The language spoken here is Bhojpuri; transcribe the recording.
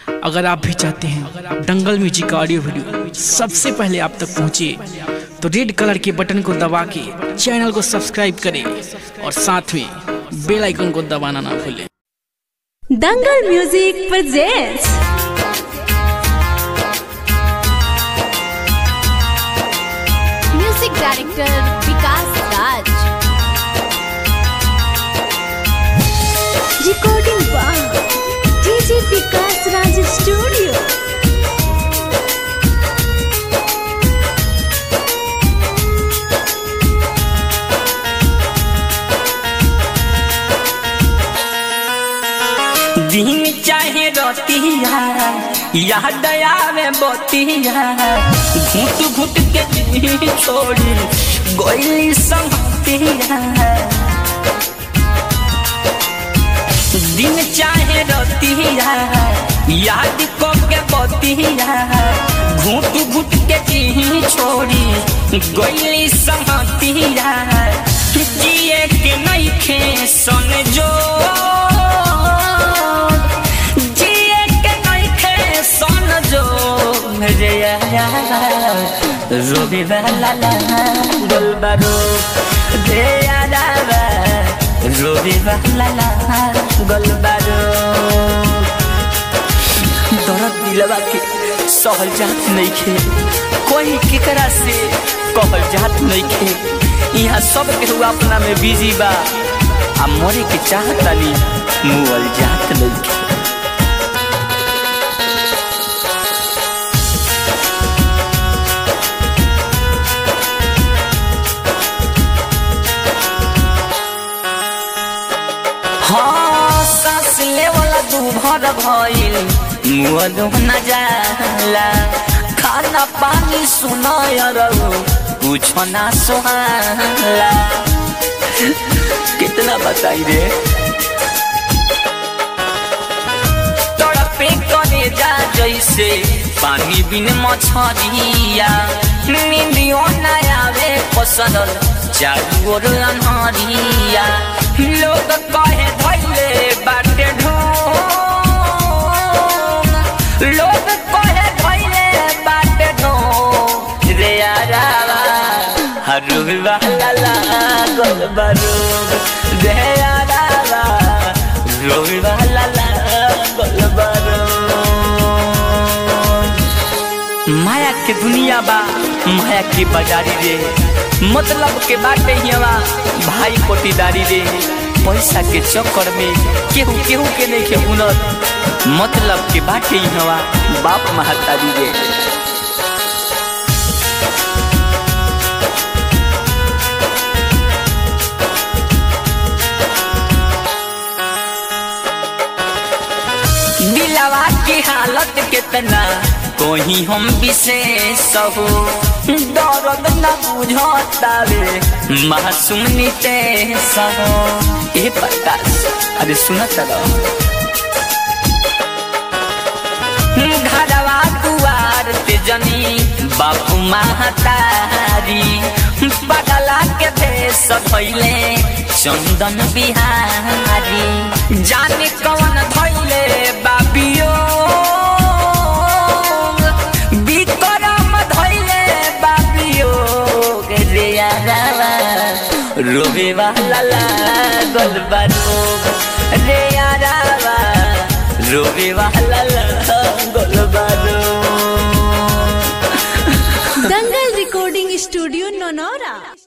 अगर आप भी चाहते हैं दंगल म्यूजिक का ऑडियो वीडियो सबसे पहले आप तक पहुंचे तो रेड कलर के बटन को दबा के चैनल को सब्सक्राइब करें और साथ में बेल आइकन को दबाना ना भूलें Dangal music presents music director Vikas Raj recording by DJ Vikas Raj studio दिन चाहे रोतिया याद आवे बोतिया घुट घुट के जी छोड़ी गोली संगतिया दिन चाहे रोतिया याद को के बोतिया घुट घुट के जी छोड़ी गोली संगतिया जिए के नहीं खे सन जो जिए के नहीं खे सन जो रे रोबी वाला ला गोलबारो दे यारा रोबी वाला ला गोलबारो दर्द दिलवा के सहल जात नहीं खे कोई केकरा से कहल जात नहीं खे यहाँ सब केहू अपना में बिजी बा आ मरे के चाहतानी मुअल जात नहीं खे हाँ सांस लेवला दू भर भइल मुअलो न जाला खाना पानी सुनाय रहो कुछ ना सुहाला कितना बताई रे तड़पे करे जा जैसे पानी बिन मछरिया नींदियो न आवे पसंद चारू ओर अनहरिया लोग कहे धैले बाटे ढोंग लोग कहे धैले बाटे ढोंग रे यारावा हरुग वाला लागल बरोग रे यारावा रोग वाला लागल बरोग माया के दुनिया बा माया के बाजारी रे मतलब के बाटे हिवा भाई कोटीदारी रे पैसा के चक्कर में केहू केहू के नहीं के हुनर मतलब के बाटे हिवा बाप महतारी रे दिलवा की हालत कितना कोही हम विशेष हो दर्द न बुझतावे मासूम नितेश हो ए प्रकाश अरे सुनत रहो घरवा दुआर ते जनी बापू महतारी बगला के देश भैले चंदन बिहारी जाने कौन धैले बाबियो विक्रम धैले बाबियो रे यारावा रोबे वाला लागल बारोग रे यारावा रोबे वाला लागल बारोग दंगल recording studio नौनौरा